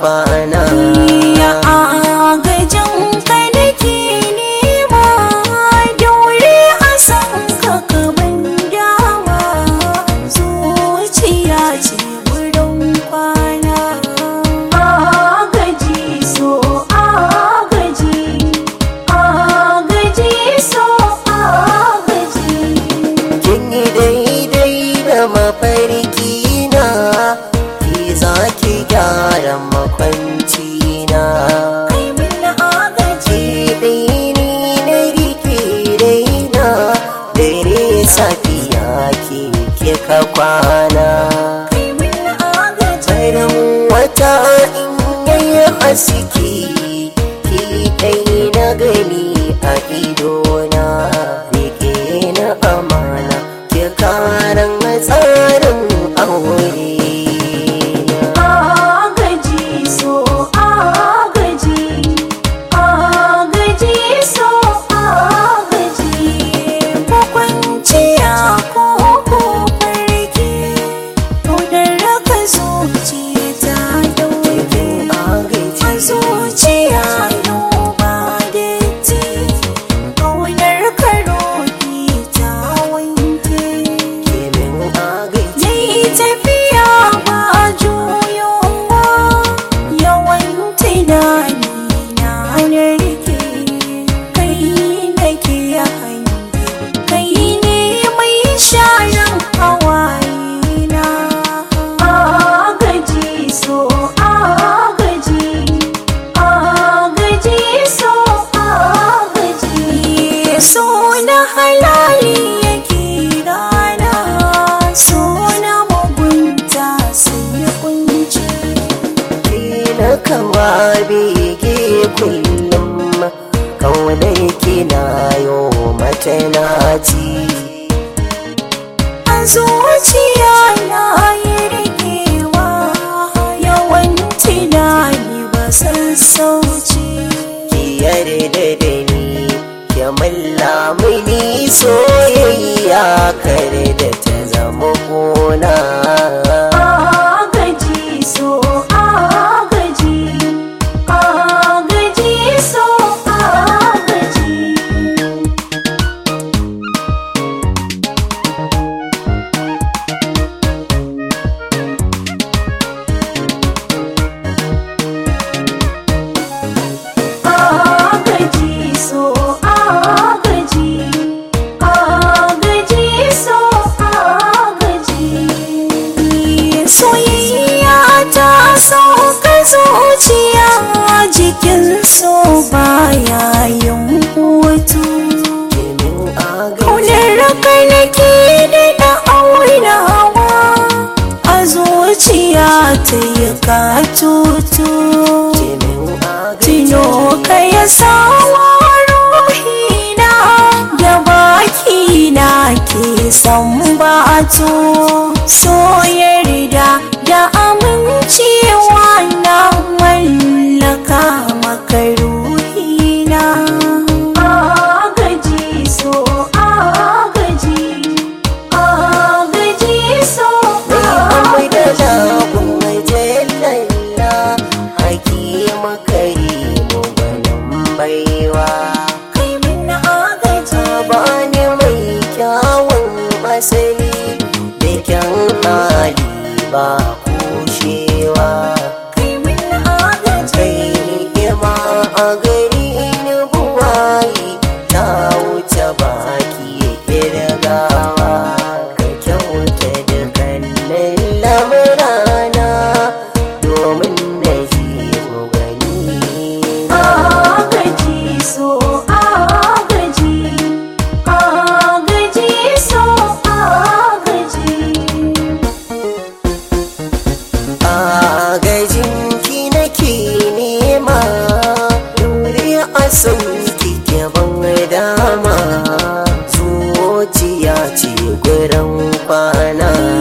kwana Ya agajin ka nake nema daure a san ka kaban dama zuciya ce wurin kwana agaji so agaji agaji so agaji kin yi daidai da mafarki na ki za ki gyara makwanci na kai min agaji ki ni na rike raina dare safiya ki kika kwana kai min agaji farin wata in yayi haske ki dai na gani a idona rike na amana ki karan tsarin aure agaji so agaji agaji so agaji ko kwanciya ko ko farki to da raka zuciya ta dauke a zuciya yau ba da ti ƙaunar ka roƙi ta wanke Kimin agaji Yayi tafiya ba juyowa yawan tunani na narke kai nake hange kai ne mai sharan hawaye na agaji so agaji agaji so agaji so na halali yake rana so na mugunta sai kunci na kawa bege kullum kaunar kina yo mata naci a zuciya na yi rikewa yawan tunani ba sassauci ki yarda da ni ki malla mini soyayya kare da ta zama gona agaji so agaji agaji so agaji agaji so agaji agaji so agaji soyayya ta sauka zuciya jikin so baya yin hutu kimin agaji kaunar kai nake da na aunawa a zuciya ta yi katutu kimin agaji Tino ka ya sawa ruhina da bakina ke san batu so yarda da amincewa na mallaka maka ruhina agaji so agaji agaji so Mai da lagun majallalla hakima karimu gwanin baiwa kai min agaji bani mai kyawun asali da kyan hali ba kushewa kai min agaji kai ni'ima a gari ni buwayi ta wuce baki kirgawa ka kyauta da kallon lamurana domin na ji mu gani agaji so agaji agaji so agaji agajinki nake nema dore a sauki ban dama zuciya ce gurin kwana